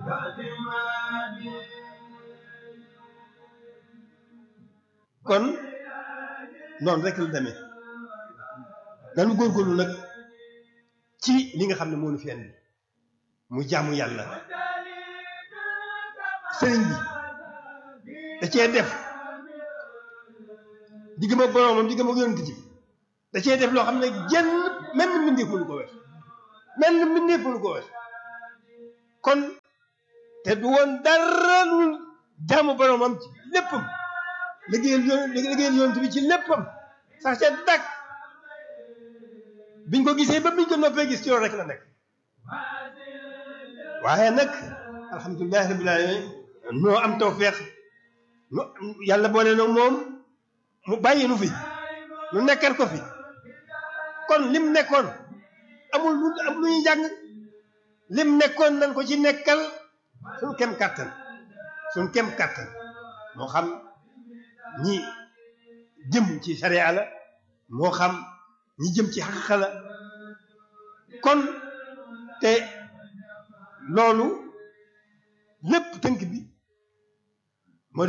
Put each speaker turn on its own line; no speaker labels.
kon noonu rek la demee dañu góorgóorlu nag ci li nga xam ne moo ñu fi andi mu jaamu yàlla sëriñ bi da cee def diggam ak boroomam diggam ak yonent ji da cee def loo xam ne jenn menn mbindeef mënu ko wees menn mbindeef mënu ko wees kon te du woon dara lu jaamu boroomam ci léppam liggéeyal yoon liggéeyal yonent bi ci léppam sax ca dàkk biñ ko gisee ba biñ ko noppee gis ci loolu rek la nekk waaye nag alhamdulilahi rabbil alamin noo am tawfeex nu yàlla boole na moom mu bàyyi nu fi nu nekkal ko fi kon lim nekkoon amul lu am lu ñuy jàng lim nekkoon nan ko ci nekkal suñ kem kàttan suñ kem kàttan moo xam ñi jëm ci sariya la moo xam ñi jëm ci xaqiqa la kon te loolu lépp tënk bi